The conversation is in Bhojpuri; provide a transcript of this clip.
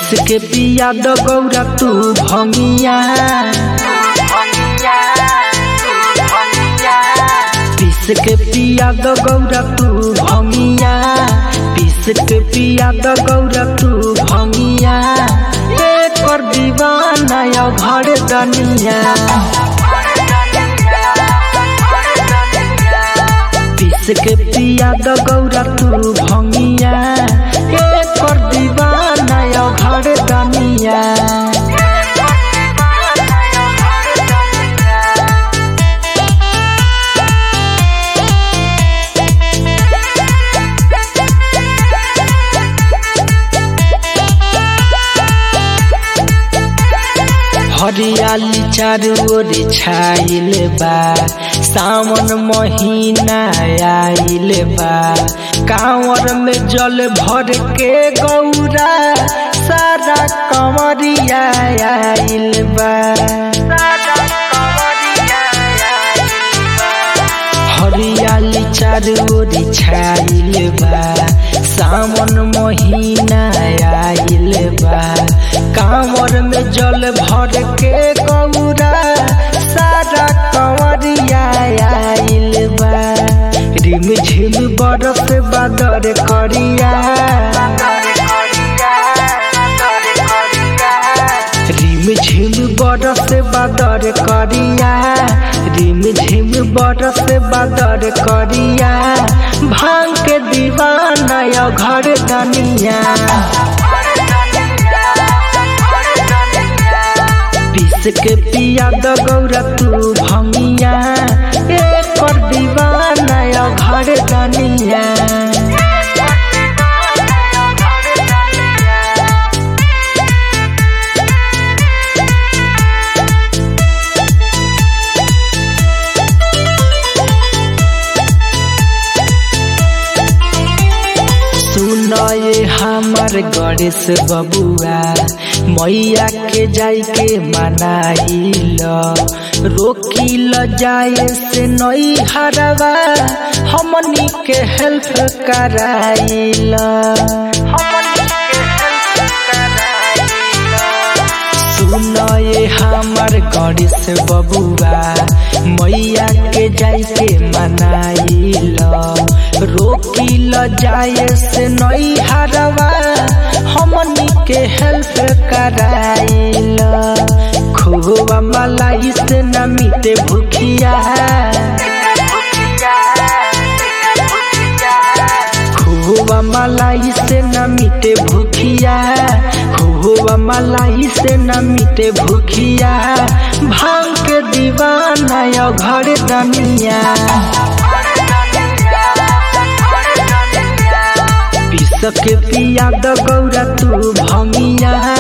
पीस के पिया द गौरा तू भंगिया पीस के पिया द गौरा तू भंगिया पीस के पिया द गौरा तू भंगिया एक कर दीवाना यो घर दनिया पीस के पिया द गौरा तू भंगिया एक कर दीवाना यो घर दनिया हरियाली चारू ओर छाइल बा सावन महीना आइल बा कांवर में जल भर के गौरा सारा कंवरिया आइल बा हरियाली चारू ओर छाइल बा सावन महीना आइल बा कांवर में जल भर के गौरा सारा कंवरिया आइल बा रिम झिम बरस बादर करिया रिम झिम बरस बादर करिया रिम झिम बरस बादर करिया भांग के दीवाना यो घर दनिया पीस के पिया द गौरा तू भंगिया एक कर दीवाना यो घर दनिया सुनए हमार गणेश बबुआ मैया के जाई के मनाइल रोकिल जाए से नई हरवा हमनी के हेल्प कराइल सुनए हमार गणेश बबुआ मैया के जाई के मनाइल रोकिल जाए से नई हरवा हमनी के हेल्प कराइल खुआ मलाई से न मिटे भूखिया खुआ मलाई से न मिटे भूखिया खुआ मलाई से न मिटे भूखिया भांग के दीवाना यो घर दनिया पीस के पिया द गौरा तू भंगिया